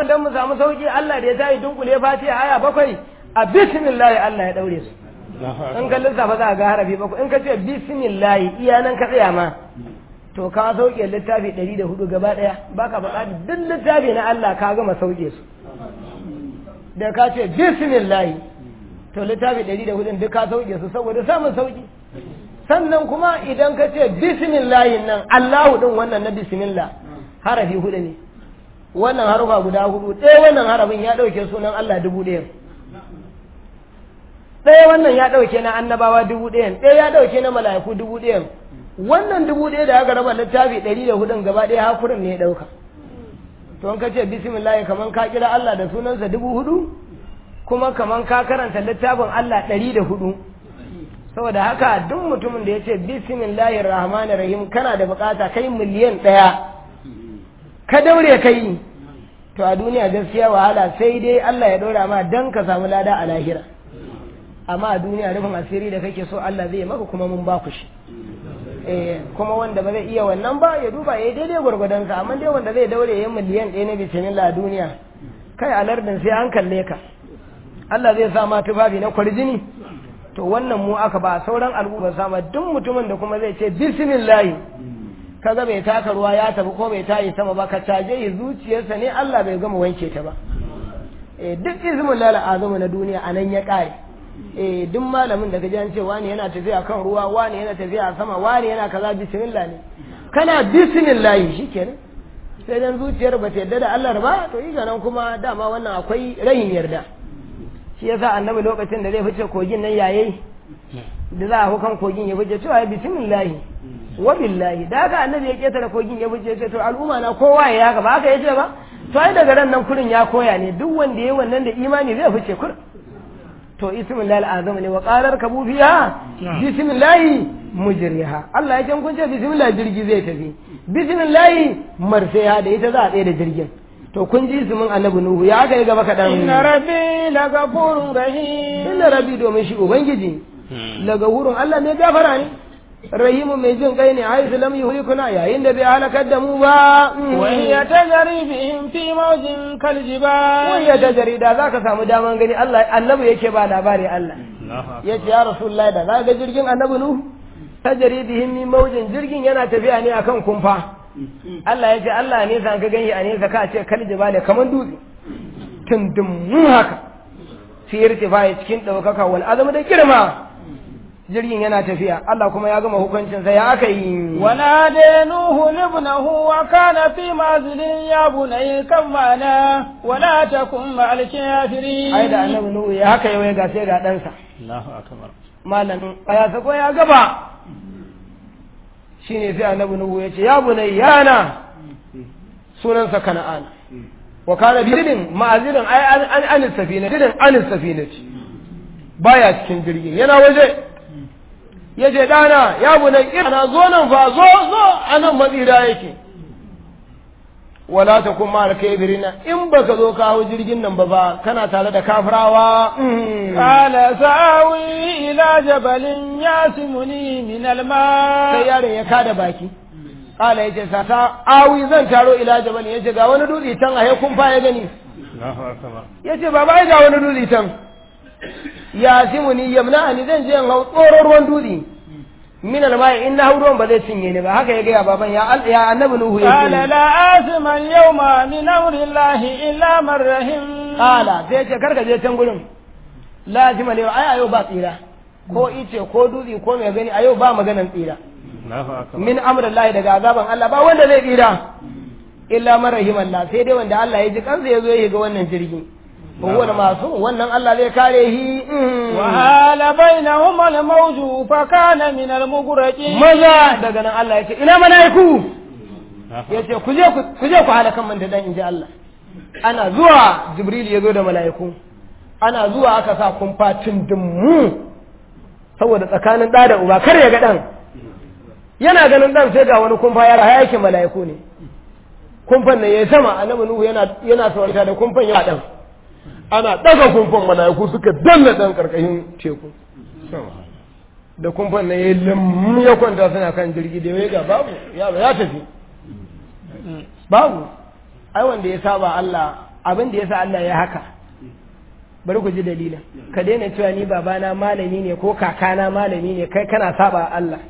dan mu samu sauki Allah da ya tayi dunkule fatiha aya bakwai a bismillah Allah ya daure su in ka lissafa za ga harafi bakwai in ka ce bismillah iya nan ka tsaya ma to ka sauke littafi ɗari da hudu gaba ɗaya baka buƙatar duk littafi na Allah ka gama sauke su da ka ce bismillah to littafi ɗari da hudun duk ka sauke su saboda samun sauki sannan kuma idan ka ce bismillahi nan Allahu din wannan na bismillah harafi hudu ne wannan harufa guda hudu ɗaya wannan harafin ya ɗauke sunan Allah dubu ɗaya ɗaya wannan ya ɗauke na annabawa dubu ɗaya ɗaya ya ɗauke na mala'iku dubu ɗaya wannan dubu ɗaya da aka raba littafi ɗari da hudun gaba ɗaya hakurin ne ya ɗauka to in ka ce bismillah kaman ka kira Allah da sunansa dubu hudu kuma kaman ka karanta littafin Allah ɗari da hudu saboda haka duk mutumin da ya ce bismillahir rahmanir rahim kana da bukata kai miliyan ɗaya ka daure kai to a duniya gaskiya wahala sai dai Allah ya ɗora ma dan ka samu lada a lahira amma a duniya rufin asiri da kake so Allah zai maka kuma mun baku shi eh kuma wanda ba zai iya wannan ba ya duba ya daidai gwargwadon sa amma dai wanda zai daure ya miliyan ɗaya na bismillah a duniya kai alardin sai an kalle ka Allah zai sa ma tufafi na kwarjini to wannan mu aka ba sauran al'umma sama duk mutumin da kuma zai ce bismillah kaga bai taka ruwa ya tafi ko bai tayi sama ba ka caje yi zuciyarsa ne Allah bai gama wanke ta ba eh duk izmin lala azumu na duniya anan ya kare eh duk malamin da kaji an ce wani yana tafiya kan ruwa wani yana tafiya a sama wani yana kaza bismillah ne kana bismillah shikenan sai dan zuciyar ba ta yarda da Allah ba to yi nan kuma dama wannan akwai rayin yarda shi yasa annabi lokacin da zai fice kogin nan yayi da za a hukan kogin ya fice cewa bismillah wa billahi da haka annabi ya ketare kogin ya fice ce to al'umma na kowa ya haka ba haka yace ba to ai daga ran nan kurin ya koya ne duk wanda yayi wannan da imani zai fice kur to ismillah al'azam ne wa qalar kabu fiha bismillah mujriha Allah ya ce kun ce bismillah jirgi zai tafi bismillah marfiha da ita za a tsaye da jirgin to kun ji ismin annabi nuhu ya aka yi gaba kaɗan inna rabbi lagafurun rahim inna rabbi domin shi ubangiji lagafurun Allah ne gafara ne rahimu mai jin kai ne haisu lam yuhlikuna yayin da bai halakar da mu ba wa hiya tajri bihim fi mawjin kal jibal wa hiya tajri da zaka samu daman gani Allah annabi yake ba labari Allah yace ya rasulullahi da zaka ga jirgin annabi nuhu tajri bihim min mawjin jirgin yana tafiya ne akan kumfa Allah ya ce Allah ne sa ka gani a nesa ka ce kal jibale kaman dutse tundum haka fi irtifai cikin daukaka wal azama da girma jirgin yana tafiya Allah kuma ya gama hukuncin sa ya aka yi wa nade nuhu ibnahu wa kana fi mazlin ya bunay kamana wa la takum ma'al kafirin ai da annabi nuhu ya haka yau ga sai ga dan sa Allahu akbar malam ya sako ya gaba shine sai annabi nuhu ya ce ya bunay yana sunansa kana'an wa kana bidin ma'azirin ai an an safina bidin an safina baya cikin jirgin yana waje ya ce dana ya bunay ina zo nan fa zo zo anan matsira yake wala ta kuma alkaibirina in baka zo ka hau jirgin nan ba ba kana tare da kafirawa qala sa'awi ila jabalin yasimuni min alma sai yaron ya kada baki qala yace sa ta awi zan taro ila jabalin yace ga wani dutse can a kun fa ya gani Allahu akbar yace baba ai ga wani dutse can yasimuni yamna ni zan je in hau tsoron ruwan dutse min almai in na hau ba zai cinye ni ba haka ya gaya baban ya ya annabi nuhu ya qala la asma al-yawma min amri llahi illa man rahim qala sai ce karka je can gurin lazima ne ai ayo ba tsira ko ice ko dutse ko mai gani ayo ba maganan tsira Allahu akbar min amri llahi daga azaban Allah ba wanda zai tsira illa man rahim Allah sai dai wanda Allah ya ji kansa ya zo ya ga wannan jirgi هو masu wannan Allah zai kare shi وحال بينهما الموج فكان من المغرقين maza daga nan Allah ya ce ina mala'iku ya ce ku je ku je ku halakan man da dan inji Allah ana zuwa Jibril ya zo da mala'iku ana zuwa aka sa kumfatin dimmu saboda tsakanin da da uba kar ya ga dan yana ganin dan sai ga wani kumfa ya raya yake mala'iku ne kumfan nan yayi sama annabi Nuhu yana yana saurata da kumfan ya dan ana daga kumfan mala'iku suka danna dan karkashin teku da kumfan nan yayi lam ya kwanta suna kan jirgi da ya ga babu yaro ya tafi babu ai wanda ya saba Allah abin da yasa Allah ya haka bari ku ji dalilin ka daina cewa ni babana malami ne ko kakana malami ne kai kana saba Allah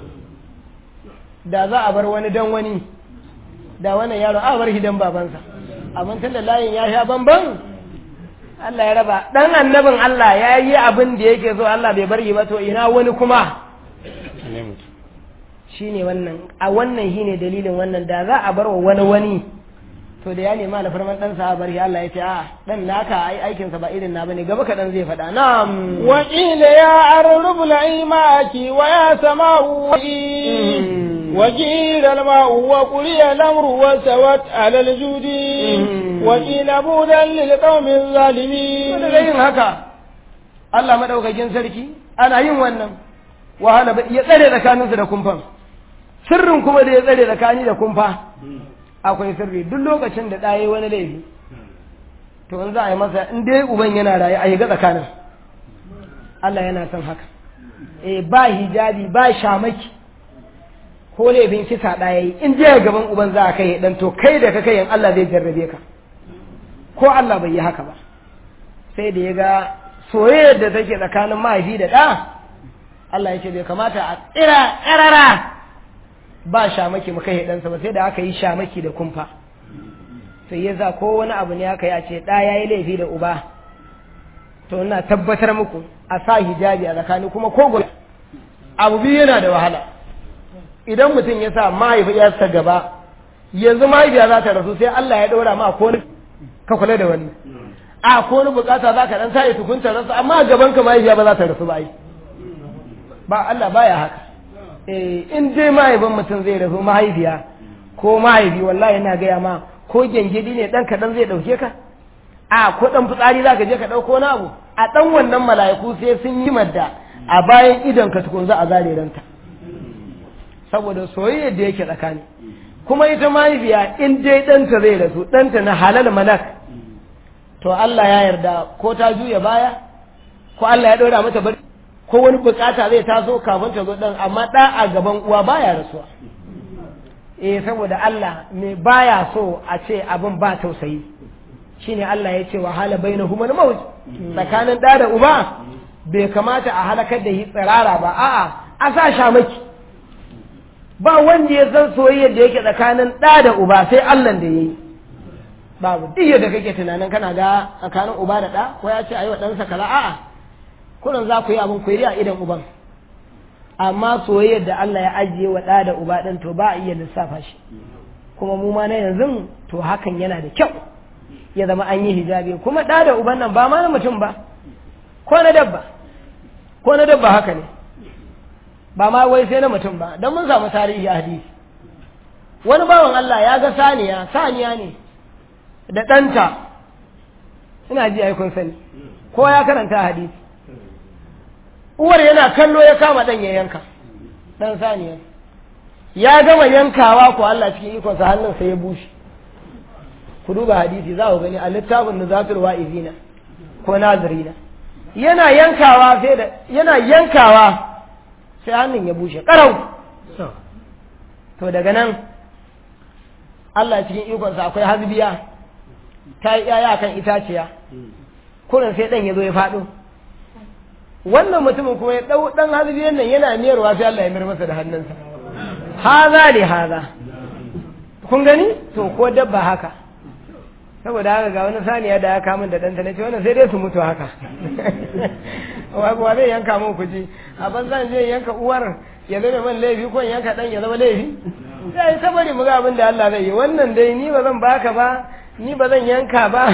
da za a bar wani dan wani da wannan yaro a bar hidan babansa amma tun da layin ya sha bamban Allah ya raba dan annabin Allah ya yi abin da yake so Allah bai bar yi ba to ina wani kuma shine wannan a wannan shine dalilin wannan da za a bar wa wani wani to da ya nema alfarman dan sa bar shi Allah ya ce a dan naka ai aikin sa ba irin na bane gaba kadan zai faɗa na'am wa qila ya arrub laimaki wa ya sama'u wa qila al-ma'u wa quliya al-amru wa sawat 'ala al-judi wa qila budan lil qaumi zalimin da yin haka Allah madaukakin sarki ana yin wannan wahala ya tsare tsakaninsu da kumfan sirrin kuma da ya tsare tsakani da kumfa akwai sirri duk lokacin da ɗaya wani laifi to in za a yi masa in dai uban yana raye a yi ga tsakanin Allah yana son haka eh ba hijabi ba shamaki ko laifin kisa ɗaya yi in je gaban uban za a kai dan to kai da ka kai Allah zai jarrabe ka ko Allah bai yi haka ba sai da ya ga soyayyar da take tsakanin mahaifi da ɗa Allah ya ce bai kamata a tsira ƙarara ba shamaki mu kai ɗansa ba sai da aka yi shamaki da kumfa sai ya za ko wani abu ne aka yi a ce ɗa ya yi laifi da uba to ina tabbatar muku a sa hijabi a tsakani kuma ko gobe abu biyu yana da wahala idan mutum ya sa mahaifiyarsa gaba yanzu mahaifiya za ta rasu sai Allah ya ɗora ma ko ka kula da wannan a ko wani bukata za ka dan sa tukunta rasu amma gaban ka mahaifiya ba za ta rasu ba ai ba Allah baya haka eh in dai mahaifin mutum zai rasu mahaifiya ko mahaifi wallahi ina gaya ma ko gengedi ne dan kaɗan zai ɗauke ka a ko dan fitsari za ka je ka ɗauko na abu a ɗan wannan mala'iku sai sun yi madda a bayan idon ka tukun za a zare ranta saboda soyayyar da yake tsakani kuma ita mahaifiya in dai ɗanta zai rasu ɗanta na halal malak to Allah ya yarda ko ta juya baya ko Allah ya ɗora mata bari ko wani bukata zai taso kafin ta zo ɗan amma ɗa a gaban uwa baya rasuwa eh saboda Allah me baya so a ce abin ba tausayi shine Allah ya ce wa hala bainahum al-maut tsakanin ɗa da uba bai kamata a halakar da shi tsirara ba a'a a sa shamaki ba wanda ya san soyayyar da yake tsakanin ɗa da uba sai Allah da yayi babu duk yadda kake tunanin kana ga tsakanin uba da ɗa ko ya ce ayi wa ɗansa kaza a'a kullum za ku yi abin ku yi a idan uban amma soyayyar da Allah ya ajiye wa ɗa da uba ɗin to ba a iya lissafa shi kuma mu ma na yanzu to hakan yana da kyau ya zama an yi hijabi kuma ɗa da uban nan ba ma na mutum ba ko na dabba ko na dabba haka ne ba ma wai sai na mutum ba don mun samu tarihi a hadisi wani bawan Allah ya ga saniya saniya ne da ɗanta ina ji ai kun sani ko ya karanta hadisi uwar yana kallo ya kama ɗan ya yanka ɗan saniya ya gama yankawa ko Allah cikin ikonsa hannunsa ya bushe ku duba hadisi za ku gani a littafin nuzatul wa'izina ko nazirina yana yankawa sai da yana yankawa sai hannun ya bushe karau to daga nan Allah cikin ikonsa akwai hasbiya ta yi yaya kan itaciya kurin sai dan ya zo ya faɗo wannan mutumin kuma ya ɗau ɗan hasbiyan nan yana miyarwa sai Allah ya mir masa da hannunsa haza ne haza kun gani to ko dabba haka saboda haka ga wani saniya da ya kamun da ɗanta na ce wannan sai dai su mutu haka wa zai yanka mun kuji a banzan zai yanka uwar ya zama man laifi ko yanka ɗan ya zama laifi sai ta bari mu ga abin da Allah zai yi wannan dai ni ba zan baka ba ni ba zan yanka ba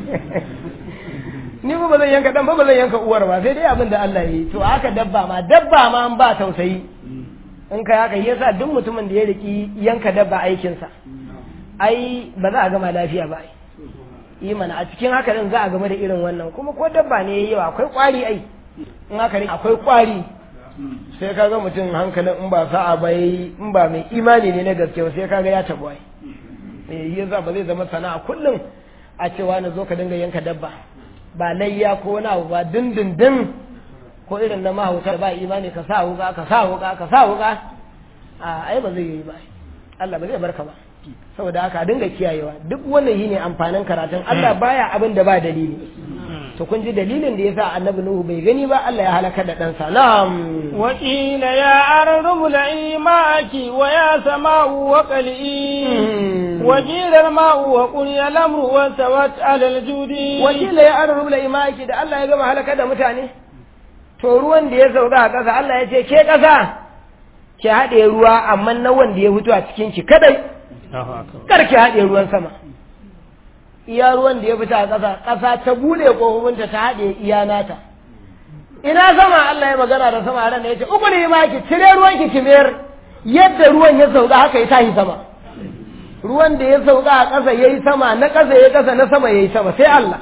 ni ba zan yanka ɗan ba ba zan yanka uwar ba sai dai abin da Allah ya yi to haka dabba ma dabba ma an ba tausayi in ka haka yasa duk mutumin da ya riki yanka dabba aikinsa ai ba za a gama lafiya ba ai yi mana a cikin haka din za a game da irin wannan kuma ko dabba ne yayi yawa akwai kwari ai in haka ne akwai kwari sai kaga mutum hankalin in ba sa'a ba yayi in ba mai imani ne na gaske sai kaga ya tabo ai eh yasa ba zai zama sana'a kullum a cewa na zo ka dinga yanka dabba ba layya ko wani abu ba dindindin ko irin na mahauta ba imani ka sa wuka ka sa wuka ka sa wuka a ai ba zai yi ba Allah ba zai barka ba saboda haka a dinga kiyayewa duk wannan yi ne amfanin karatun Allah baya abin da ba dalili to kun ji dalilin da yasa annabi nuhu bai gani ba Allah ya halaka da ɗansa na'am وقيل يا أرض ابلعي ماءك ويا سماء وقلئي وقيل الماء وقضي الأمر واستوت على الجود wakila ya an rubla imaki da Allah ya gama halaka da mutane to ruwan da ya sauka a ƙasa Allah ya ce ke ƙasa ki haɗe ruwa amma na wanda ya fito a cikin ki kadai kar ki haɗe ruwan sama iya ruwan da ya fita a ƙasa ƙasa ta bude ƙofofinta ta haɗe iya nata ina sama Allah ya magana da sama ran da ya ce uku ne ma ki cire ruwan ki ki mayar yadda ruwan ya sauka haka ya tashi sama ruwan da ya sauka a ƙasa yayi sama na ƙasa yayi ƙasa na sama yayi sama sai Allah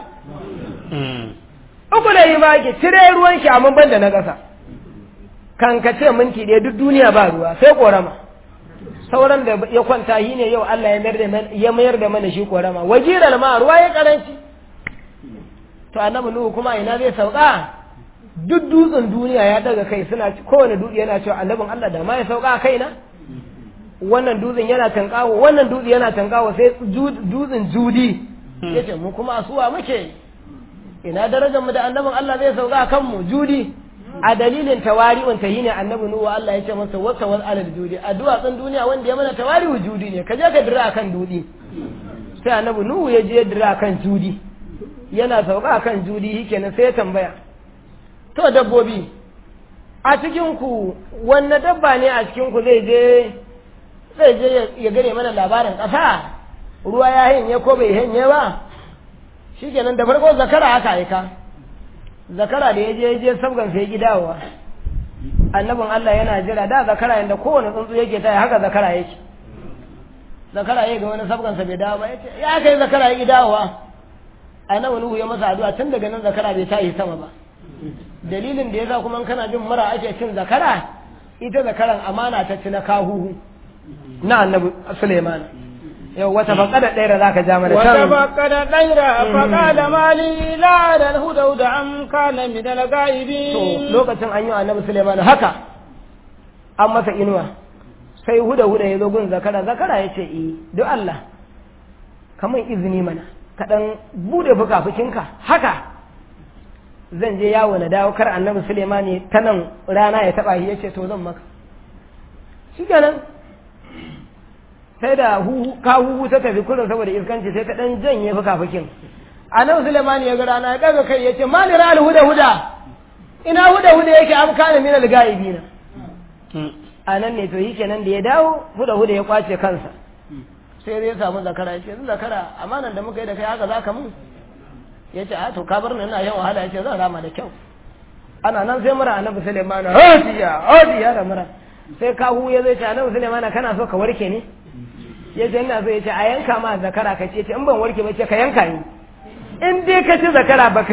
uku ne ma ki cire ruwan ki amma ban da na ƙasa kan ka ce minti ɗaya duk duniya ba ruwa sai ƙorama sauran da ya kwanta shi ne yau Allah ya mayar da man- ya mayar da mana shi ƙorama wajiral ma ruwa ya karanci to annabi nuhu kuma ina zai sauka duk dutsen duniya ya daga kai suna kowane dutse yana cewa annabin Allah da ma ya sauka a kaina wannan dutsen yana tankawo wannan dutse yana tankawo sai ju- dutsen judi yace mu kuma asuwa muke ina darajar mu da annabin Allah zai sauka a kanmu judi a dalilin tawari'un ta ne annabi nuhu Allah ya ce masa wasa wal alal judi a duwatsun duniya wanda ya mana tawari'u judi ne ka je ka dira akan dudi sai annabi nuhu ya je ya dira akan judi yana sauka akan judi shikenan sai ya tambaya to dabbobi a cikin ku wanne dabba ne a cikin ku zai je zai je ya- ya gane mana labarin ƙasa ruwa ya hanye ko bai hanye ba shikenan da farko zakara aka aika zakara da ya je ya je sabgan sai gidawa annabin Allah yana jira da zakara yanda kowane tsuntsu yake taya haka zakara yake zakara ya ga wani sabgan sa bai dawo ba yace ya kai zakara ya gidawa annabi Nuhu ya masa addu'a tun daga nan zakara bai tayi sama ba dalilin da yasa kuma in kana jin mura ake cin zakara ita zakaran amana ta ci na kahuhu na annabi Sulaiman yau wata faƙada ɗaya da zaka ja mana can وتفقد الطير فقال ما لي لا أرى الهدهد أم كان من to الغائبين lokacin an yi wa annabi Suleiman haka an masa inuwa sai huda huda ya zo gun zakara zakara ya ce eh duk Allah kamar izini mana ka dan bude fukafukinka haka zan je yawo na dawo kar annabi Suleiman ne ta nan rana ya taba shi ya ce to zan maka shikenan sai da huhu ka huhu ta tafi kullum saboda iskanci sai ta dan janye fukafukin annabi Suleiman ya ga rana ya daga kai ya ce mali ra'al huda huda ina huda huda yake am kana min al-ghaibina a nan ne to yake nan da ya dawo huda huda ya kwace kansa sai zai samu zakara ya ce yanzu zakara amanan da muka yi da kai haka zaka mun ya ce a to ka bar ni ina yan wahala ya ce zan rama da kyau ana nan sai mura annabi Sulaiman hodiya hodiya da mura sai kahu ya zai ce annabi Sulaiman kana so ka warke ne ya ce ina so ya ce a yanka ma zakara ka ce in ban warke ba ce ka yanka ni in dai ka ci zakara baka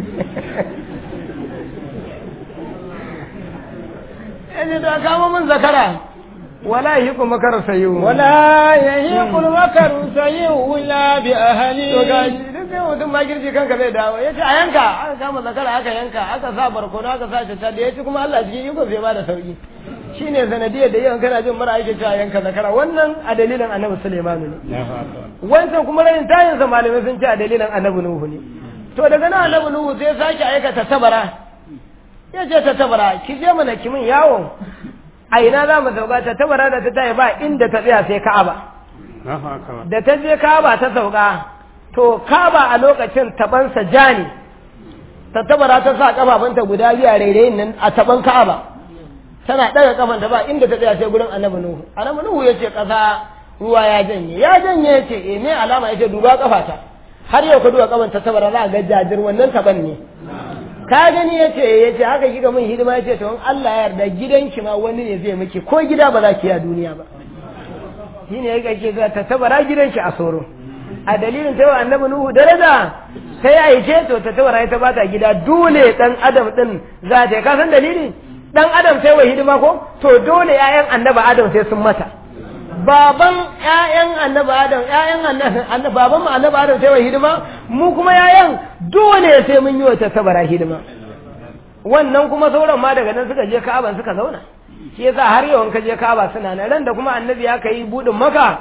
yace da kama mun zakara wala yi kuma kar sayu ولا يهيق المكر سيء إلا to بأهله gashi duk sai mutum ma girji kanka zai dawo yace a yanka aka kama zakara aka yanka aka sa barkono aka sa ta da yace kuma Allah cikin iko zai bada sauki shine sanadiyar da yawan kana jin mara ake cewa yanka zakara wannan a dalilin Annabi Sulaiman ne wancan kuma rayin tayin sa malamai sun ce a dalilin Annabi Nuhu ne to daga nan Annabi Nuhu sai sake aikata tabara ya ce ta tabara ki je mana ki min yawo a ina za mu sauka ta tabara da ta tayi ba inda ta tsaya sai Ka'aba da ta je Ka'aba ta sauka to Ka'aba a lokacin tabansa ja ne ta tabara ta sa kafafunta guda biyu a rairayin nan a taban Ka'aba tana daga kafanta ba inda ta tsaya sai gurin Annabi Nuhu Annabi Nuhu yace kasa ruwa ya janye ya janye yace eh me alama yace duba kafata har yau ka duba kafan ta tabara za ga jajir wannan taban ne ka gani yace yace haka kika min hidima yace to in Allah ya yarda gidanki ma wani ne zai miki ko gida ba za ki yi a duniya ba shine yake ke zuwa ta tabara gidanki a soro a dalilin ta yawa annabi nuhu daraja sai ya yi to ta tabara ita ba ta gida dole dan adam din za ta yi ka san dalili dan adam sai wa hidima ko to dole ƴaƴan annabi adam sai sun mata baban ƴaƴan annabi adam ƴaƴan annabi baban mu annabi adam sai wa hidima mu kuma ƴaƴan dole sai mun yi wa ta tabara hidima wannan kuma sauran ma daga nan suka je Ka'aba suka zauna shi yasa har yau in ka je Ka'aba suna nan ran da kuma annabi ya kai budin maka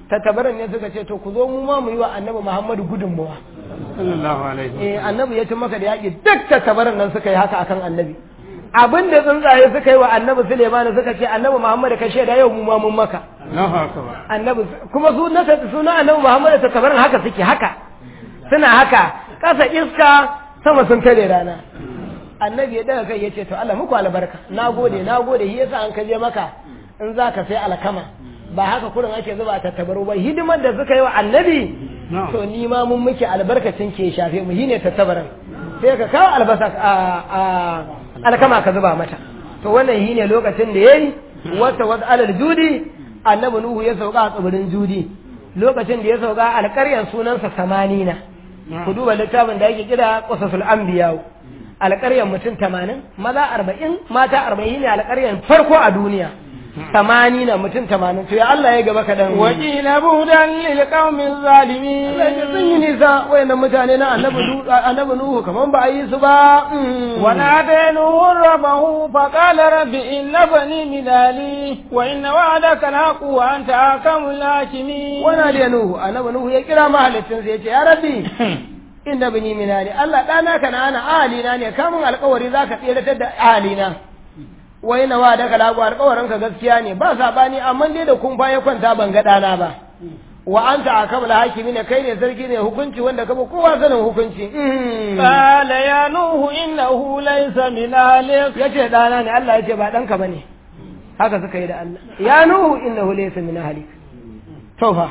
tattabaran ne suka ce to ku zo mu ma mu yi wa annabi Muhammadu gudunmuwa sallallahu alaihi eh annabi ya ci maka da yaƙi duk tattabaran nan suka yi haka akan annabi abin da tsuntsaye suka yi wa annabi Suleiman suka ce annabi Muhammadu ka shaida yau mu ma mun maka Allahu akbar annabi kuma su na suna annabi Muhammadu tattabaran haka suke haka suna haka kasa iska sama sun tare rana annabi ya daga kai ya ce to Allah muku albarka nagode nagode shi yasa an kaje maka in za ka sai alkama ba haka kurin ake zuba tattabaru ba hidimar da suka yi wa annabi to ni ma mun muke albarkacin ke shafe mu shine tattabaran sai ka kawo albasa a alkama ka zuba mata to wannan shine lokacin da yayi wata wata alal judi annabi nuhu ya sauka a tsibirin judi lokacin da ya sauka alƙaryan sunansa samanina ku duba littafin da yake kira qasasul anbiya alƙaryan mutum tamanin maza arba'in mata arba'in ne alƙaryan farko a duniya tamani na mutum tamanin to ya Allah ya gaba kaɗan wakila budan lil qaumin zalimin Allah ya sun yi nisa wayannan mutane na annabi annabi nuhu kaman ba a yi su ba wa nadainu rabbahu fa qala rabbi inna bani min ali wa inna wa'adaka alhaq wa anta akamul hakimin wa nadainu annabi nuhu ya kira mahalicin sa yace ya rabbi inna bani min ali Allah dana kana ana ahalina ne kamun alƙawari zaka tsiratar da ahalina wai na wa daga lagu alƙawarin ka gaskiya ne ba sabani amma dai da kun ya kwanta ban ga dana ba wa anta akabul hakimi ne kai ne sarki ne hukunci wanda kaba kowa sanin hukunci qala ya nuhu innahu laysa min ahlik yace dana ne Allah yace ba danka bane haka suka yi da Allah ya nuhu innahu laysa min ahlik to fa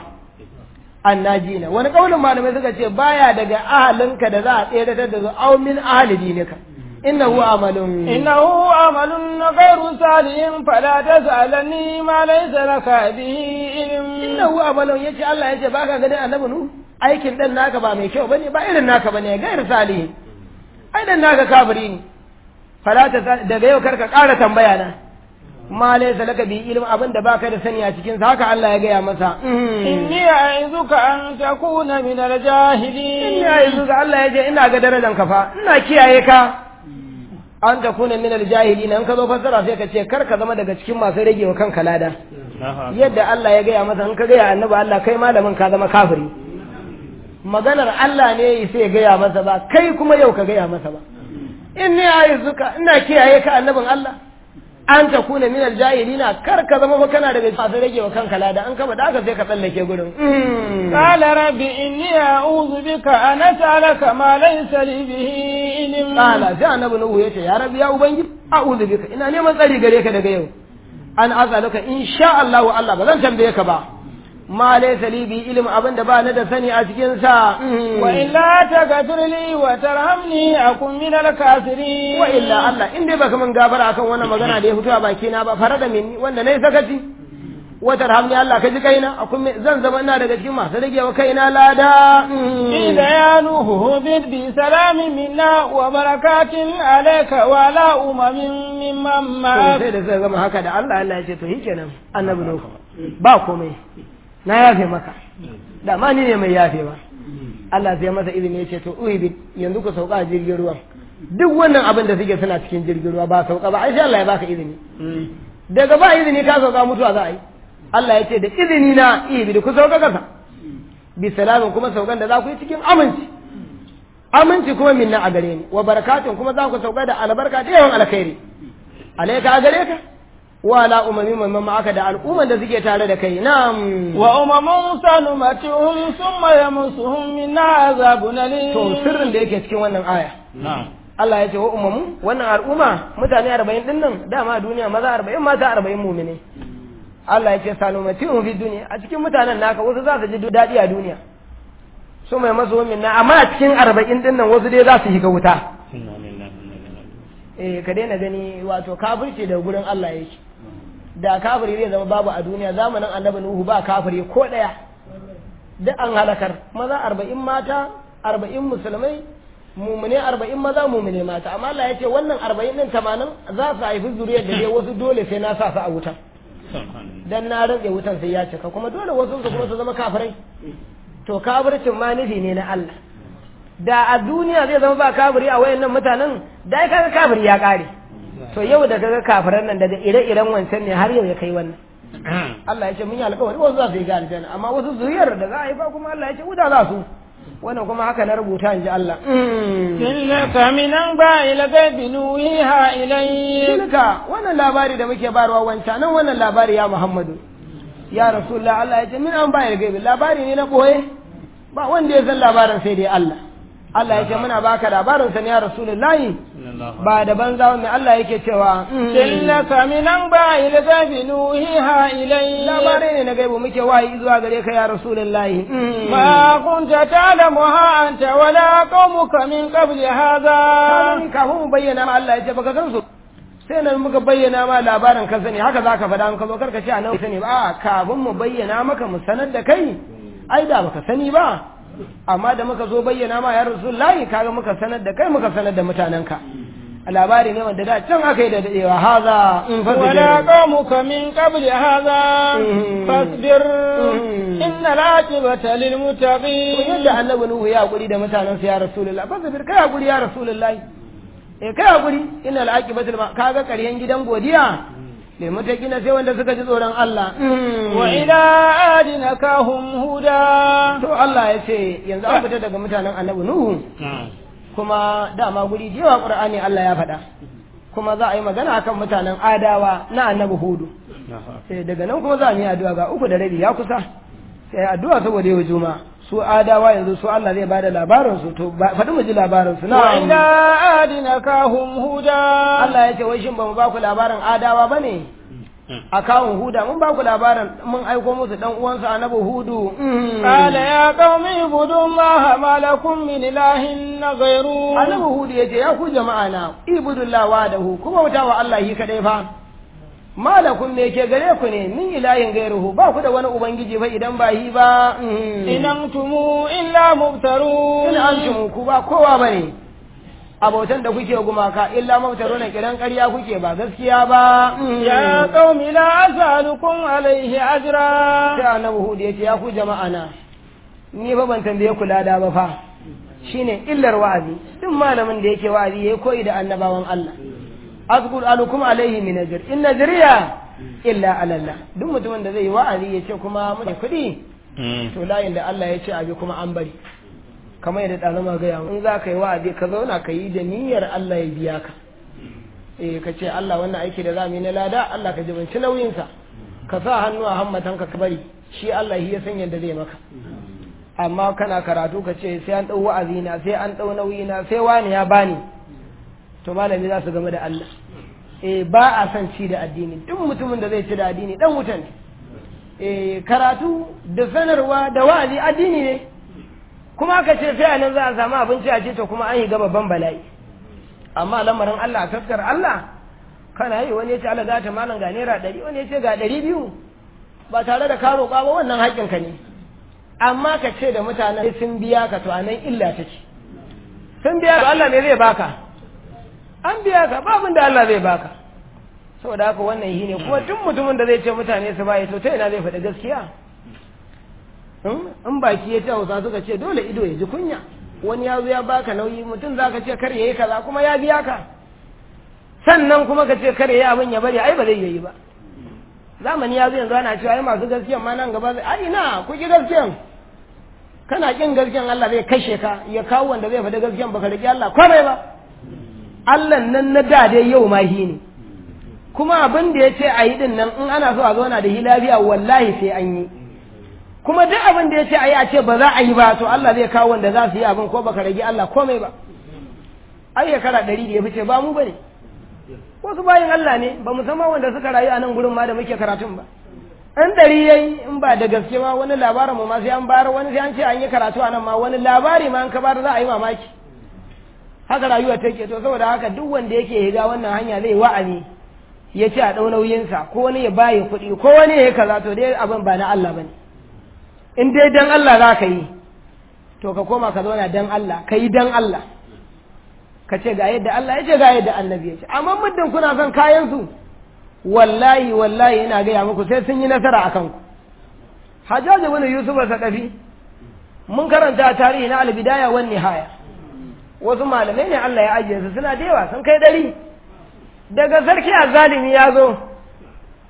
annajina wani kaulin malamai suka ce baya daga ahalinka da za a tsere da zu au min ahli dinika innahu amalun innahu amalun ghairu salihin fala tas'alani ma laysa laka bihi ilm innahu amalun yace Allah yace baka ganin annabi nu aikin dan naka ba mai kyau bane ba irin naka bane gairu salihin ai dan naka kafiri ne fala ta daga yau karka ƙara tambaya na ma laysa laka bi ilm abin da baka da sani a cikin sa haka Allah ya gaya masa inni a'izuka an takuna min al-jahilin inni a'izuka Allah ya ce ina ga darajar ka fa ina kiyaye ka an takuna min al-jahilin an ka zo fassara sai ka ce kar ka zama daga cikin masu rage wa kanka lada yadda Allah ya gaya masa in ka gaya annabi Allah kai malamin ka zama kafiri maganar Allah ne sai ya gaya masa ba kai kuma yau ka gaya masa ba inni a'izuka ina kiyaye ka annabin Allah an ta kuna min aljahilina kar ka zama ba kana daga masu rage wa kanka lada an kama da aka sai ka tsallake gurin qala rabbi inni a'udhu bika an as'alaka ma laysa li bihi ilm qala sai annabi nuhu yace ya rabbi ya ubangiji a'udhu bika ina neman tsari gare ka daga yau an as'aluka insha Allah wa Allah ba zan tambaye ka ba ma laysa li bi ilm abinda ba na da sani a cikin sa wa illa taghfir li wa tarhamni akun min al-kafirin wa illa Allah in dai baka min gafara akan wannan magana da ya fito a baki na ba fara da minni wanda nayi sakaci wa tarhamni Allah ka ji kaina akun zan zama ina daga cikin masu rage wa kaina lada ila ya nuhu bid bi salamin minna wa barakatin alayka wa la umamin mimman ma sai da sai gama haka da Allah Allah ya ce to shikenan annabi nuhu ba komai na yafe maka da ma ni ne mai yafewa Allah sai masa izini ya ce to uhibi yanzu ku sauka a jirgin ruwan duk wannan abin da suke suna cikin jirgin ruwa ba sauka ba ai sai Allah ya baka izini daga ba izini ka sauka mutuwa za a yi Allah ya ce da izini na ihibi ku sauka kasa bi salamin kuma saukan da za ku yi cikin aminci aminci kuma minna a gare ni wa barakatun kuma za ku sauka da albarka da yawan alkhairi alaika a gare ka wala umami mamman ma'aka da al'umman da suke tare da kai na'am wa umamun sanumatuhum summa yamusuhum min azabun alim to sirrin da yake cikin wannan aya na'am Allah ya ce wa umamu wannan al'umma mutane 40 din nan dama a duniya maza 40 mata 40 mu'mine Allah ya ce sanumatuhum fi duniya a cikin mutanen naka wasu za su ji daɗi a duniya su mai masu min na amma a cikin 40 din nan wasu dai za su shiga wuta eh ka daina gani wato kafirci da gurin Allah yake da kafiri zai zama babu a duniya zamanin annabi nuhu ba kafiri ko daya duk an halakar maza arba'in mata arba'in musulmai mumune arba'in maza mumune mata amma Allah ya ce wannan arba'in din tamanin za su haifi zuriyar da dai wasu dole sai na sa su a wutan dan na rantse wutan sai ya cika kuma dole wasu su kuma su zama kafirai to kafircin ma nufi ne na Allah da a duniya zai zama ba kafiri a wayannan mutanen da ai kaga kafiri ya kare to yau da kaga kafiran nan daga ire-iren wancan ne har yau ya kai wannan Allah ya ce mun yi alƙawari wasu za su yi ga aljanna amma wasu zuriyar da za a yi ba kuma Allah ya ce wuta za su wannan kuma haka na rubuta in ji Allah tilka min anba'il ghaibi nuhiha ilayk tilka wannan labari da muke barwa wancan nan wannan labari ya Muhammadu ya Rasulullah Allah ya ce min anba'il ghaibi labari ne na koye ba wanda ya san labarin sai dai Allah Allah ya ce muna baka labarin sa ne ya Rasulullahi ba da banza mai Allah yake cewa tilka min anba'il ghaibi nuhiha ilayk labarai ne na gaibu muke wayi zuwa gare ka ya Rasulullahi ma kunta ta'lamuha anta wala qaumuka min qabli hadha kafin kafin mu bayyana ma Allah ya ce baka san su sai nan muka bayyana ma labarin ka sani haka zaka faɗa in ka zo karka ce a nan sani ba kafin mu bayyana maka mu sanar da kai ai da baka sani ba amma da muka zo bayyana ma ya rasulullahi kaga muka sanar da kai muka sanar da mutanenka labari ne wanda da can aka yi da dadewa haza in ولا قومك من قبل هذا فاصبر إن العاقبة للمتقين yadda annabi nuhu ya guri da mutanensa ya rasulullahi fasbir kai hakuri ya rasulullahi eh kai hakuri innal aqibatul kaga ƙaryen gidan godiya lil mutaqina sai wanda suka ji tsoron Allah وإلى عاد نكاهم هدى to Allah ya ce yanzu an fita daga mutanen annabi nuhu kuma dama guri da yawa qur'ani Allah ya faɗa kuma za a yi magana akan mutanen adawa na annabi hudu sai daga nan kuma za mu yi addu'a ga uku da rabi ya kusa sai addu'a saboda yau juma su adawa yanzu su Allah zai bada labarin su to faɗi mu ji labarin su وإلى na عاد نكاهم هدى Allah ya ce wai shin ba mu ba ku labarin adawa bane a kawun huda mun ba ku labarin mun aiko musu dan uwansu annabi hudu قال يا قوم اعبدوا الله ما لكم من إله غيره annabi hudu ya ce ya ku jama'a na ibudullah wadahu kuma wuta wa Allah shi kadai fa malakun me ke gare ku ne min ilahin gairuhu ba ku da wani ubangiji fa idan ba yi ba إن أنتم إلا مبترون in antum ku ba kowa bane abotan da kuke gumaka illa mabtaro na kiran ƙarya kuke ba gaskiya ba يا قوم لا أسألكم عليه أجرا sai annabi hudu ya ce ya ku jama'a na ni fa ban tambaye ku lada ba fa shine illar wa'azi duk malamin da yake wa'azi yayi koyi da annabawan Allah azkur alukum alaihi min ajr in najriya illa ala Allah duk mutumin da zai yi wa'azi ya ce kuma mun kuɗi to layin da Allah ya ce abi kuma an bari kamar yadda ɗazama gaya in za ka yi wa'azi ka zauna ka yi da niyyar Allah ya biya ka eh ka ce Allah wannan aiki da za mu yi na lada Allah ka jibinci nauyinsa ka sa hannu a hammatanka ka bari shi Allah shi ya san yadda zai maka amma kana karatu ka ce sai an ɗau wa'azi na sai an ɗau nauyi na sai wani ya bani to malami za su game da Allah eh ba a son ci da addini duk mutumin da zai ci da addini dan wuta ne eh karatu da sanarwa da wa'azi addini ne kuma aka ce sai a nan za a samu abinci a ce to kuma an yi ga babban bala'i amma lamarin Allah a taskar Allah kana yi wani ya ce Allah gata malam ga naira ɗari wani ya ce ga ɗari biyu ba tare da ka roƙa ba wannan haƙƙinka ne amma ka ce da mutanen sun biya ka to anan illa take sun biya ka Allah ne zai baka an biya ka ba abin da Allah zai baka saboda haka wannan yi ne kuma duk mutumin da zai ce mutane su bayi to ta ina zai faɗi gaskiya in baki ya ce hausa suka ce dole ido ya ji kunya wani ya zo ya baka nauyi mutum za ka ce kar ya yi kaza kuma ya biya ka sannan kuma ka ce kar ya yi abin ya bari ai ba zai yi ba zamani ya zo yanzu ana cewa ai masu gaskiyan ma nan gaba zai ai na ku ki gaskiyan kana kin gaskiyan Allah zai kashe ka ya kawo wanda zai faɗi gaskiyan baka riƙe Allah komai ba Allah nan na da dai yau ma shi ne kuma abin da ya ce a yi din nan in ana so a zauna da shi lafiya wallahi sai an yi kuma duk abin da ya ce a yi a ce ba za a yi ba to Allah zai kawo wanda za su yi abin ko baka rage Allah komai ba ai ya kara ɗari da ya fice ba mu bane wasu bayin Allah ne ba musamman wanda suka rayu a nan gurin ma da muke karatun ba an ɗari yayi in ba da gaske ma wani labarin mu ma sai an bayar wani sai an ce an yi karatu a nan ma wani labari ma an ka bayar za a yi mamaki haka rayuwa take to saboda haka duk wanda yake higa wannan hanya zai wa'azi ya ce a ɗau nauyinsa ko wani ya baye kuɗi ko wani ya yi kaza to dai abin ba na Allah bane in dai dan Allah za ka yi to ka koma ka zauna dan Allah ka yi dan Allah ka ce ga yadda Allah ya ce ga yadda annabi ya ce amma muddin kuna son kayan su wallahi wallahi ina gaya muku sai sun yi nasara a kanku hajjaji wani yusuf sakafi mun karanta a tarihi na albidaya wan nihaya wasu malamai ne Allah ya ajiye su suna da yawa sun kai dari daga sarki azzalimi ya zo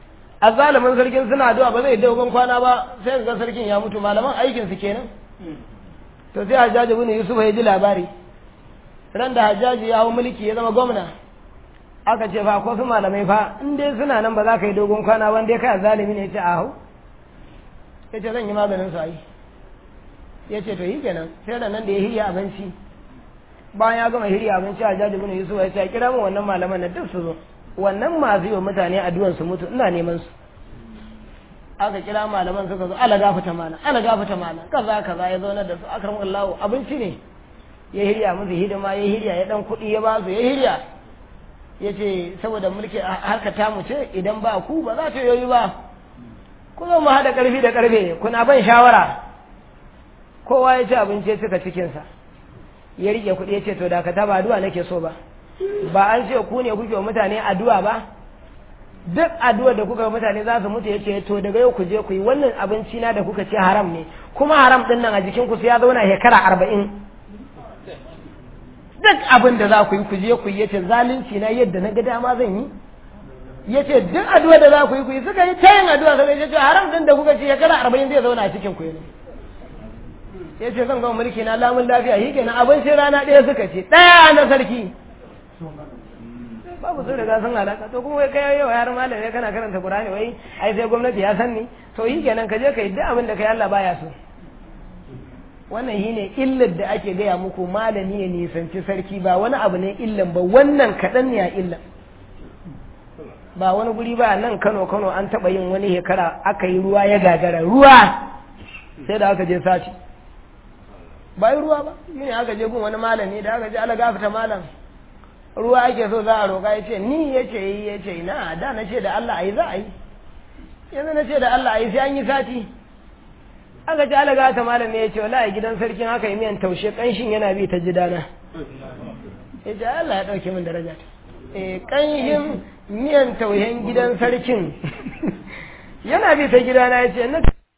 azzalimin sarkin suna addu'a ba zai dogon kwana ba sai ga sarkin ya mutu malaman aikin su kenan to sai hajjaji bin yusuf ya ji labari ran da hajjaji ya hau mulki ya zama gwamna aka ce fa ko su malamai fa in dai suna nan ba za ka yi dogon kwana wanda ya kai zalimi ne ya ce a hau ya ce zan yi maganin su ayi ya ce to yi kenan sai da nan da ya hirya abinci bayan ya gama hirya abinci a jaji bin yusuf ya ce a kira min wannan malaman na duk su zo wannan masu yi wa mutane addu'an su mutu ina neman su aka kira malaman suka zo ala gafata malam ala gafata malam kaza kaza ya zauna da su akram Allah abinci ne ya hirya musu hidima ya hirya ya dan kuɗi ya ba su ya hirya ya ce saboda mulki harka ta mu ce idan ba ku ba za ta yoyi ba ku zo mu haɗa ƙarfi da ƙarfe kuna ban shawara kowa ya ci abinci ya cika cikinsa ya riƙe kuɗi ya ce to dakata ba addu'a nake so ba ba an ce ku ne kuke wa mutane addu'a ba duk addu'a da kuka mutane za su mutu ya ce to daga yau ku je ku yi wannan abinci na da kuka ce haram ne kuma haram ɗin nan a jikin ku sai ya zauna shekara arba'in duk abin da za ku yi ku je ku yi ya ce zalunci na yadda na ga dama zan yi ya ce duk addu'a da za ku yi ku yi suka yi ta yin addu'a sai ya ce haram din da kuka ce shekara arba'in zai zauna a cikin ku ne ya ce zan gama mulki na lamun lafiya shi kenan abinci rana ɗaya suka ce ɗaya na sarki babu sun riga sun halaka to kuma kai yau har malam ne kana karanta qur'ani wai ai sai gwamnati ya san ni to yi kenan ka je ka yi duk abin da kai Allah baya so wannan shine illar da ake gaya muku malami ya nisanci sarki ba wani abu ne illan ba wannan kaɗan ne a illan ba wani guri ba nan Kano Kano an taɓa yin wani shekara aka yi ruwa ya gagara ruwa sai da aka je sace ba yi ruwa ba shine aka je gun wani malami da aka je ala gafata malam ruwa ake so za a roƙa ya ce ni ya ce yi ya ce na da na ce da Allah a yi za a yi yanzu na ce da Allah a yi sai an yi sati aka ce ala gafata malam ne ya ce wala gidan sarkin haka yi miyan taushe ƙanshin yana bi ta jidana ya ce Allah ya ɗauke min daraja ta ƙanshin miyan tauhen gidan sarkin yana bi ta gidana ya ce na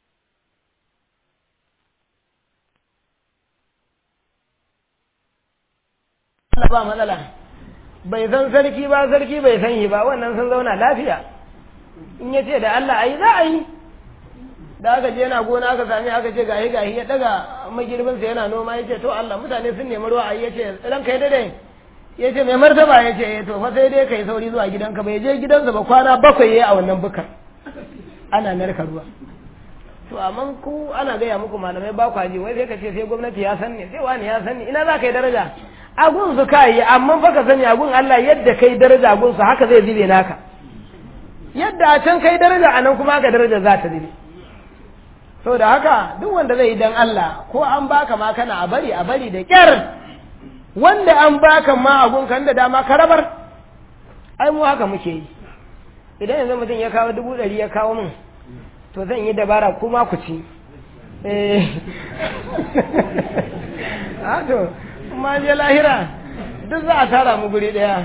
ba matsala bai san sarki ba sarki bai san shi ba wannan sun zauna lafiya in ya ce da Allah ayi za a yi da aka je yana gona aka sami aka ce gahi gahi ya daga magirbinsa yana noma ya ce to Allah mutane sun nemi ruwa ayi ya ce ran kai dade ya ce mai martaba ya ce to fa sai dai kai sauri zuwa gidanka bai je gidansa ba kwana bakwai yayi a wannan bukar ana narka ruwa to amma ku ana gaya muku malamai ba ku ji wai sai ka ce sai gwamnati ya san ne sai wani ya san ne ina za ka yi daraja agun su ka yi amma fa ka sani agun Allah yadda kai daraja agun su haka zai zube naka yadda a can kai daraja a nan kuma haka daraja za ta zube saboda haka duk wanda zai yi dan Allah ko an baka ma kana a bari a bari da kyar wanda an baka ma agun kan da dama ka rabar ai mu haka muke yi idan yanzu mutum ya kawo dubu ɗari ya kawo min to zan yi dabara kuma ku ci eh to ma je lahira duk za a tara mu guri daya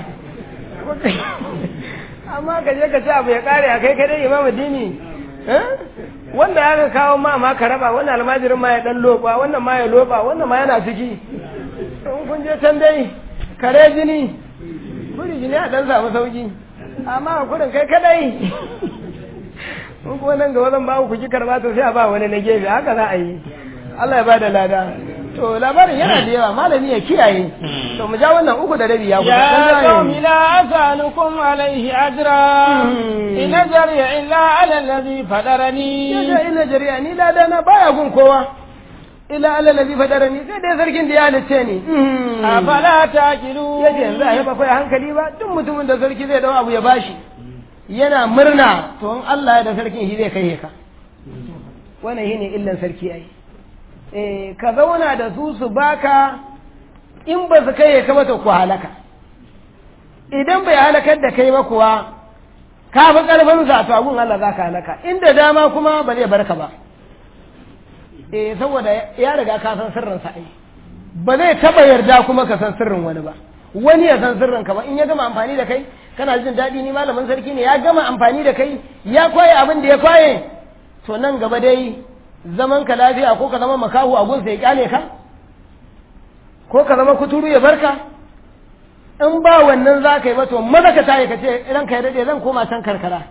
amma ka je ka ci abu ya kare a kai kadai imamu dini wanda ya kawo ma ma ka raba wannan almajirin ma ya dan loba wannan ma ya loba wannan ma yana ciki in kun je can dai kare jini kuri jini a dan samu sauki amma kurin kai kadai in kuma nan gaba zan ba ku ki karba to sai a ba wani na gefe haka za a yi Allah ya bada lada to labarin yana da yawa malami ya kiyaye to mu ja wannan uku da rabi ya kusa ya qaumi la asalukum alaihi ajra in ajriya illa ala alladhi fadarani ya illa jariya ni lada na baya gun kowa illa ala alladhi fadarani sai dai sarkin da ya halice ni afala taqilu yace yanzu a yaba kai hankali ba duk mutumin da sarki zai dawo abu ya bashi yana murna to in Allah ya da sarkin shi zai kai ka wannan shine illan sarki ai eh ka zauna da su su baka in ba su kai ka ba to ku halaka idan bai halakar da kai ba kuwa ka fi karfin sa to abun Allah za ka halaka inda dama kuma ba zai barka ba eh saboda ya riga ka san sirrin sa ai ba zai taba yarda kuma ka san sirrin wani ba wani ya san sirrin ka ba in ya gama amfani da kai kana jin daɗi ni malamin sarki ne ya gama amfani da kai ya kwaye abin da ya kwaye to nan gaba dai zaman ka lafiya ko ka zama makahu a gunsa ya kyale ka ko ka zama kuturu ya barka in ba wannan za ka yi ba to maza ka tayi ka ce idan ka yi daɗe zan koma can karkara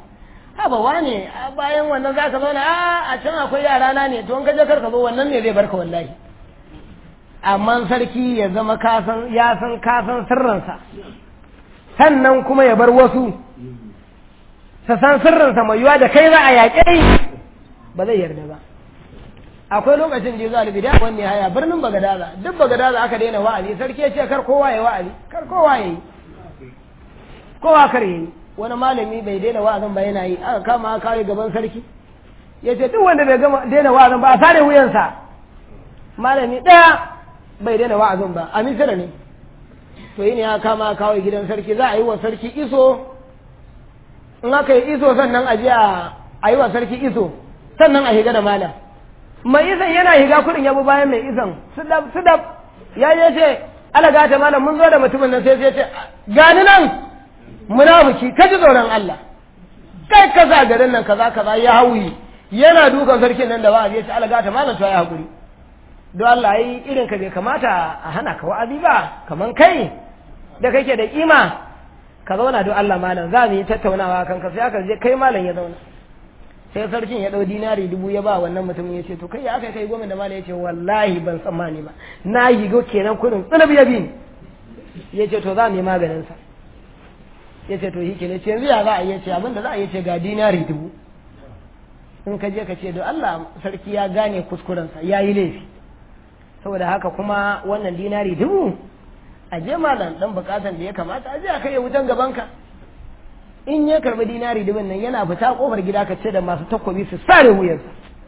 haba wane bayan wannan za ka zauna a a can akwai yara na ne to in ka je karka zo wannan ne zai barka wallahi amma sarki ya zama kasan ya san kasan sirrinsa sannan kuma ya bar wasu su san sirrinsa mai yiwa da kai za a yaƙe ba zai yarda ba akwai lokacin da ya zo albida wani haya birnin bagadaza duk bagadaza aka daina wa'azi sarki ya ce kar kowa ya wa'azi kar kowa ya yi kowa kar ya yi wani malami bai daina wa'azin ba yana yi aka kama aka kawai gaban sarki ya ce duk wanda bai gama daina wa'azin ba a sare wuyansa malami ɗaya bai daina wa'azin ba a misira ne to yi ne ya kama kawai gidan sarki za a yi wa sarki iso in aka yi iso sannan a je a yi wa sarki iso sannan a higa da malam mai isan yana higa kudin yabo bayan mai isan sudab ya je ce alaga ta malam mun zo da mutumin nan sai sai ce gani nan munafiki ka ji tsoron Allah kai kaza garin nan kaza kaza ya hauyi yana dukan sarkin nan da wa'azi ya ce alaga ta malam to ya hakuri don Allah yi irin ka bai kamata a hana ka wa'azi ba kaman kai da kake da kima ka zauna don Allah malam za mu yi tattaunawa kan ka sai aka je kai malam ya zauna sai sarkin ya ɗau dinari dubu ya ba wannan mutumin ya ce to kai ya aka kai goma da malam ya ce wallahi ban tsammani ba na yi go kenan kudin tsunabi ya bi ya ce to za mu yi maganin sa ya ce to shi kenan ce yanzu ya za a yi ce abin da za a yi ce ga dinari dubu in ka je ka ce don Allah sarki ya gane kuskurensa ya yi laifi saboda haka kuma wannan dinari dubu a je malam dan bukatan da ya kamata a je a kai wutan gabanka in ya karbi dinari dubin nan yana fita kofar gida ka ce da masu takobi su sare wuyarsa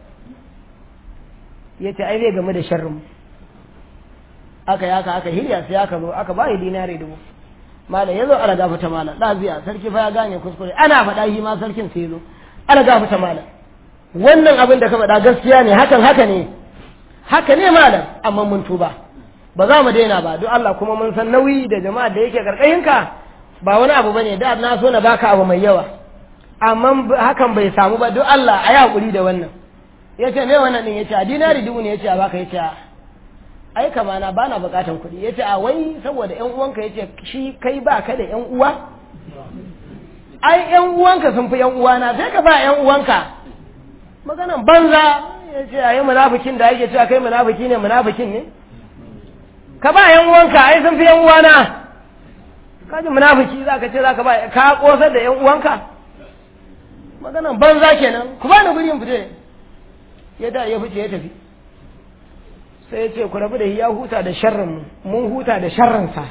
ya ce ai zai game da sharrin aka yaka aka hirya sai aka zo aka bayi dinari dubu malam ya zo ala gafata malam lafiya sarki fa ya gane kuskure ana faɗa shi ma sarkin sai zo ala gafata malam wannan abin da ka faɗa gaskiya ne hakan haka ne haka ne malam amma mun tuba ba za mu daina ba duk Allah kuma mun san nauyi da jama'a da yake karkashinka ba wani abu bane da na so na baka abu mai yawa amma hakan bai samu ba duk Allah a yi hakuri da wannan yace me wannan din yace a dinari dubu ne yace a baka yace ai kama na bana bukatan kuɗi yace a wai saboda ƴan uwanka yace shi kai ba ka da ƴan uwa ai ƴan uwanka sun fi ƴan uwana sai ka ba ƴan uwanka maganan banza yace ai munafikin da yake cewa kai munafiki ne munafikin ne ka ba ƴan uwanka ai sun fi ƴan uwana kaji munafiki za ka ce za ka ba ka kosar da yan uwanka maganan banza kenan ku ba ni guri in fite ya da ya fice ya tafi sai ya ce ku rabu da ya huta da sharrin mu mun huta da sharrin sa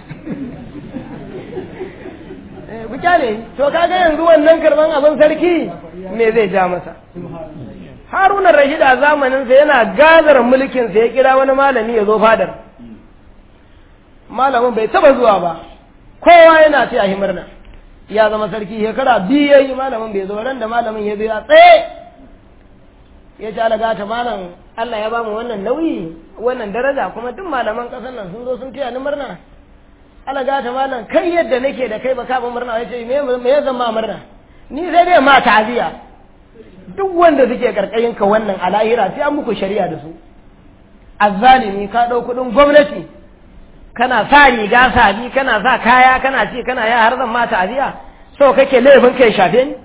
ku kyale to kaga yanzu wannan karban abin sarki me zai ja masa haruna rashid a zamanin sa yana gazar mulkin sa ya kira wani malami ya zo fadar malamin bai taba zuwa ba kowa yana ce a murna ya zama sarki shekara biyu ya yi malamin bai zo ran da malamin ya zo ya tsaye ya ce alaga ta malam Allah ya bamu wannan nauyi wannan daraja kuma duk malaman ƙasar nan sun zo sun taya ni murna alaga ta malam kai yadda nake da kai ba ka murna ya ce me ya zama murna ni sai dai ma ta'aziya duk wanda suke karkashin ka wannan a lahira sai an muku shari'a da su azzalimi ka ɗau kuɗin gwamnati kana sa riga sabi kana sa kaya kana ce kana ya har zan ma ta'aziya so kake laifin kai shafe ni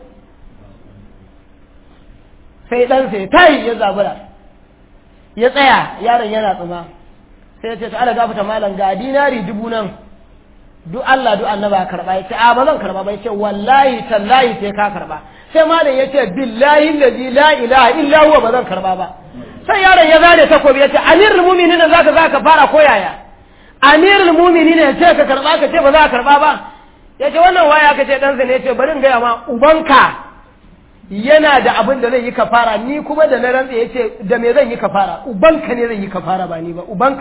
sai dan sai tayi ya zabura ya tsaya yaron yana tsuma sai ya ce ta ala gafata malam ga dinari dubu nan duk Allah duk annaba karba ya ce a ba zan karba ba ya ce wallahi tallahi sai ka karba sai malam ya ce billahi allazi la ilaha illa huwa ba zan karba ba sai yaron ya zare takobi ya ce amirul mu'minin zaka zaka fara koyaya amirul mumini ne ce ka karba ka ce ba za ka karba ba ya ce wannan waya ka ce ɗansa ne ya ce bari in gaya ma ubanka yana da abin da zai yi kafara ni kuma da na rantsa ya ce da me zan yi kafara ubanka ne zai yi kafara ba ni ba ubanka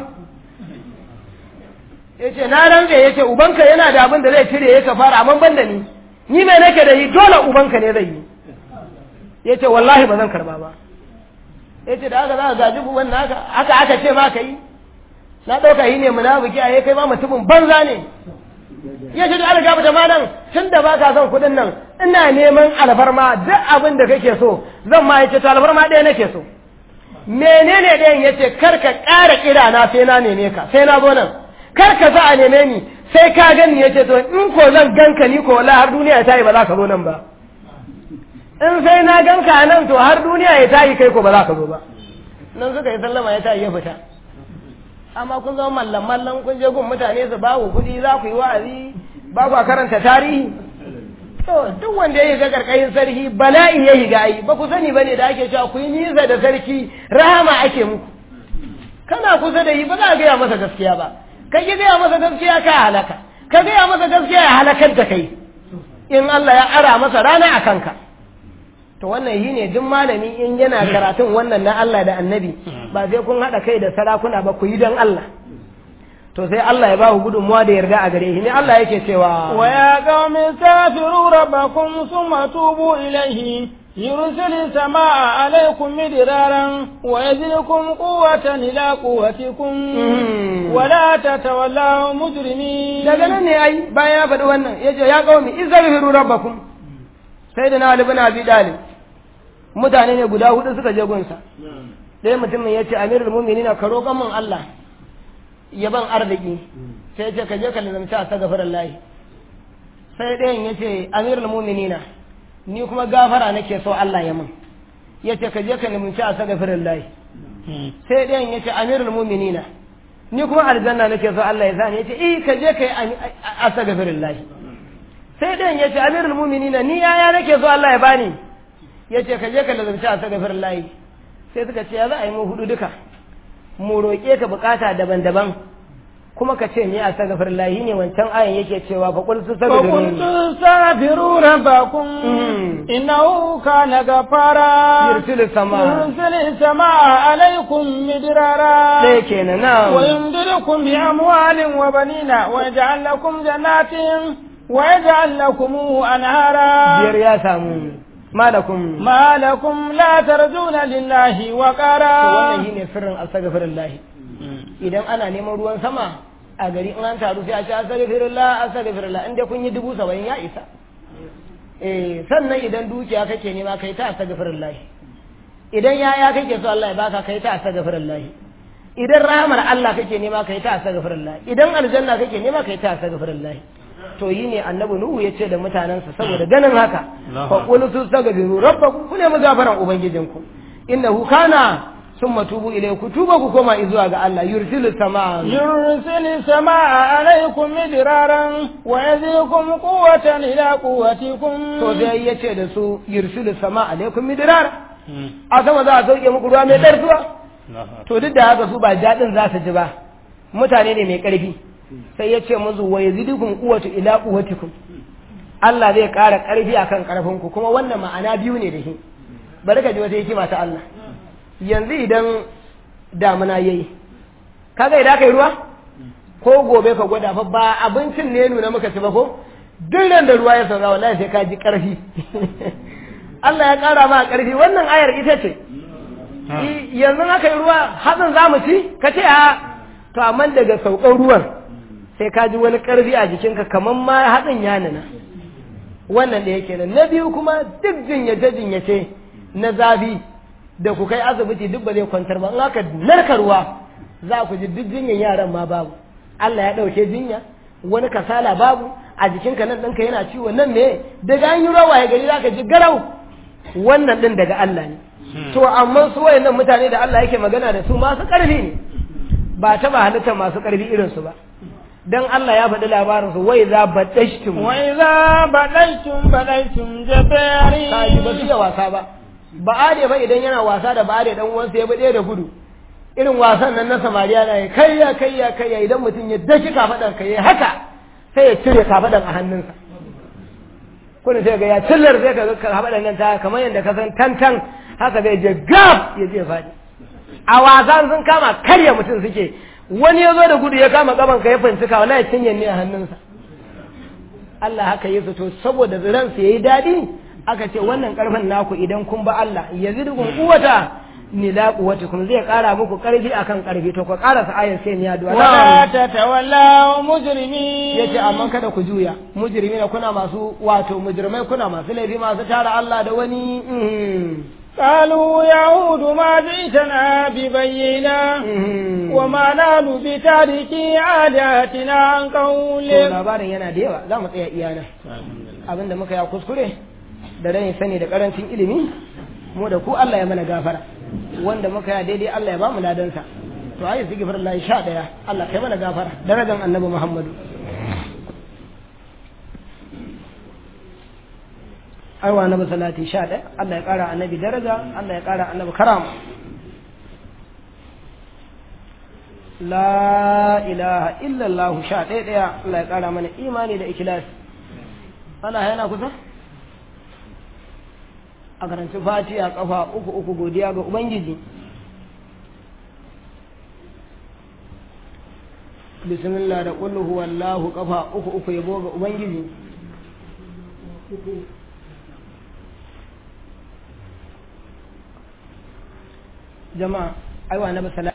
ya ce na rantsa ya ce ubanka yana da abin da zai cire ya kafara amma ban da ni ni mai nake da yi dole ubanka ne zai yi ya ce wallahi ba zan karba ba ya ce da haka za ka gaji wannan haka haka aka ce ma ka yi na ɗauka yi ne munafiki a kai ma mutumin banza ne ya ce da algaba da malam tun da ba ka son kuɗin nan ina neman alfarma duk abin da kake so zan ma ya ce to alfarma ɗaya nake so menene ɗayan ya ce kar ka ƙara kira na sai na neme ka sai na zo nan kar ka za a neme ni sai ka gani ya ce to in ko zan ganka ni ko wala har duniya ta yi ba za ka zo nan ba in sai na ganka nan to har duniya ya tayi kai ko ba za ka zo ba nan suka yi sallama ya tayi ya fita amma kun zama mallan mallan kun je gun mutane su ba ku kuɗi za ku yi wa'azi ba ku karanta tarihi to duk wanda ya shiga karkashin sarki bala'i ya shiga yi ba ku sani bane da ake cewa ku yi nisa da sarki rahama ake muku kana kusa da yi ba za a gaya masa gaskiya ba ka ki gaya masa gaskiya ka halaka ka gaya masa gaskiya ya halakar da kai in Allah ya ara masa rana a kanka to wannan shi ne duk malami in yana karatun wannan na Allah da annabi ba sai kun haɗa kai da sarakuna ba ku yi don Allah to sai Allah ya ba ku gudunmuwa da yarda a gare shi ne Allah yake cewa wa ya qaumi safiru rabbakum thumma tubu ilayhi yursilu samaa alaykum midraran wa yazidkum quwwatan ila quwwatikum wa la tatawallaw mujrimin daga nan ne ai bayan ya faɗi wannan yace ya qaumi izzafiru rabbakum sai da na Ali bin Abi Dalib mutane ne guda hudu suka je gunsa sai mutumin ya ce amirul mu'minina ka roƙa min Allah ya ban arziki sai ya ce ka je ka lazamci a sagafarin lahi sai ɗayan ya ce amirul mu'minina ni kuma gafara nake so Allah ya min ya ce ka je ka lazamci a sagafarin lahi sai ɗayan ya ce amirul mu'minina ni kuma aljanna nake so Allah ya sani ya ce eh ka je ka yi a sagafarin lahi sai ɗayan ya ce amirul mu'minina ni yaya nake so Allah ya bani ya ce ka je ka lazamci a sagafarin lahi sai suka ce ya za a yi mu hudu duka mu roƙe ka bukata daban-daban kuma ka ce ni a sagafar lahi ne wancan ayan yake cewa fa qul فقلت استغفروا ربكم إنه كان غفارا يرسل السماء يرسل السماء عليكم مدرارا sai kenan na ويمددكم بأموال وبنين ويجعل لكم جنات ويجعل لكم أنهارا biyar ya samu malakum ما لكم لا ترجون لله to وقارا wannan shine sirrin astaghfirullah idan ana neman ruwan sama a gari in an taru sai a ce astaghfirullah astaghfirullah inda kun yi dubu saba'in ya isa eh sannan idan dukiya kake nema kai ta astaghfirullah idan yaya kake so Allah ya baka kai ta astaghfirullah idan rahmar Allah kake nema kai ta astaghfirullah idan aljanna kake nema kai ta astaghfirullah to yi ne annabi nuhu ya ce da mutanensa saboda ganin haka fa qul tastaghfiru rabbakum ku ne gafaran ubangijinku innahu kana summa tubu ilayhi tuba ku koma zuwa ga Allah yursilu samaa يرسل السماء عليكم مدرارا ويزيكم قوة إلى قوتكم to sai ya ce da su yursilu samaa alaikum midrar a sama za a sauke muku ruwa mai ɗarsuwa to duk da haka su ba daɗin za su ji ba mutane ne mai ƙarfi sai ya ce musu wa yazidukum quwwatu ila quwwatikum Allah zai ƙara ƙarfi akan ƙarfinku kuma wannan ma'ana biyu ne da shi bari ka ji wata hikima ta Allah yanzu idan damuna yayi kaga idan kai ruwa ko gobe ka gwada fa ba abincin ne nuna maka ci ba ko duk ran da ruwa ya sauka wallahi sai ka ji ƙarfi Allah ya ƙara ma ƙarfi wannan ayar ita ce yanzu aka yi ruwa hatsin za mu ci ka ce a to amma daga saukan ruwan sai ka ji wani ƙarfi a jikinka kamar ma hatsin ya nuna wannan da yake nan na biyu kuma duk jinyace jinyace na zafi da ku kai asibiti duk ba zai kwantar ba in aka narka ruwa za ku ji duk jinyan yaran ma babu Allah ya ɗauke jinya wani kasala babu a jikinka nan ɗinka yana ciwo nan me daga an yi rawa ya gari za ka ji garau wannan ɗin daga Allah ne to amma su wayannan mutane da Allah yake magana da su masu ƙarfi ne ba taɓa halitta masu ƙarfi irinsu ba dan Allah ya faɗi labarin su wai za baɗashtum وإذا بدلتم بدلتم جبارين kaji ba su iya wasa ba ba ade ba idan yana wasa da ba ade dan uwansa ya bude da gudu irin wasan nan na samariya na yi kayya kayya kayya idan mutum ya daki kafadan ka yi haka sai ya cire kafadan a hannunsa kuna sai ga ya cillar sai ka ga kafadan nan ta kamar yadda ka san tantan haka zai je gab ya je faɗi a wasan sun kama karya mutum suke wani ya zo da gudu ya kama gaban ka ya fincika wallahi cinye ne a hannunsa Allah haka yi to saboda ransu yayi daɗi aka ce wannan karfin naku idan kun ba Allah yazidukun quwwata ni la quwwatukum zai kara muku karfi akan karfi to ku kara sa ayar sai ni addu'a ولا تتولوا مجرمين yace amma kada ku juya mujrimina kuna masu wato mujrimai kuna masu laifi masu tara Allah da wani mhm, قالوا يعود ما جئتنا ببينا mhm. وما نحن بتاركي عاداتنا عن to قولك labarin yana da yawa za mu tsaya iyana abinda muka ya kuskure da rai sani da karancin ilimi mu da ku Allah ya mana gafara wanda muka yi daidai Allah ya ba mu ladansa to ayi istighfar Allah sha daya Allah kai mana gafara darajar annabi Muhammadu aiwa annabi salati sha daya Allah ya kara annabi daraja Allah ya kara annabi karama la ilaha illallah sha ɗaya ɗaya Allah ya ƙara mana imani da ikilasi ana yana kusa a karanci fati a ƙafa uku uku godiya ga ubangiji bismillah da kullu huwallahu ƙafa uku uku yabo ga ubangiji jama'a aiwa na basala